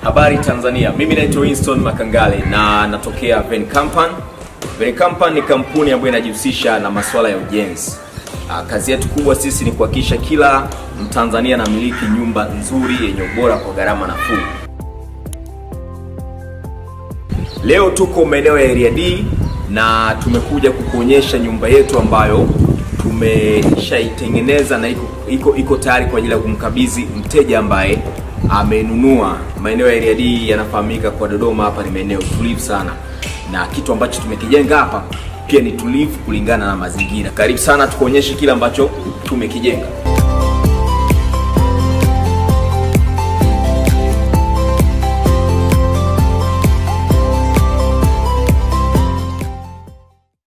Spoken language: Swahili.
Habari Tanzania, mimi naitwa Winston Makangale na natokea Ven Company. Ven Company ni kampuni ambayo inajihusisha na masuala ya ujenzi. Ah, Kazi yetu kubwa sisi ni kuhakikisha kila Mtanzania anamiliki nyumba nzuri yenye ubora kwa gharama nafuu. Leo tuko maeneo ya Area D na tumekuja kukuonyesha nyumba yetu ambayo tumeshaitengeneza na iko, iko, iko tayari kwa ajili ya kumkabidhi mteja ambaye amenunua. Maeneo ya Area D yanafahamika kwa Dodoma, hapa ni maeneo tulivu sana, na kitu ambacho tumekijenga hapa pia ni tulivu kulingana na mazingira. Karibu sana tukuonyeshe kile ambacho tumekijenga.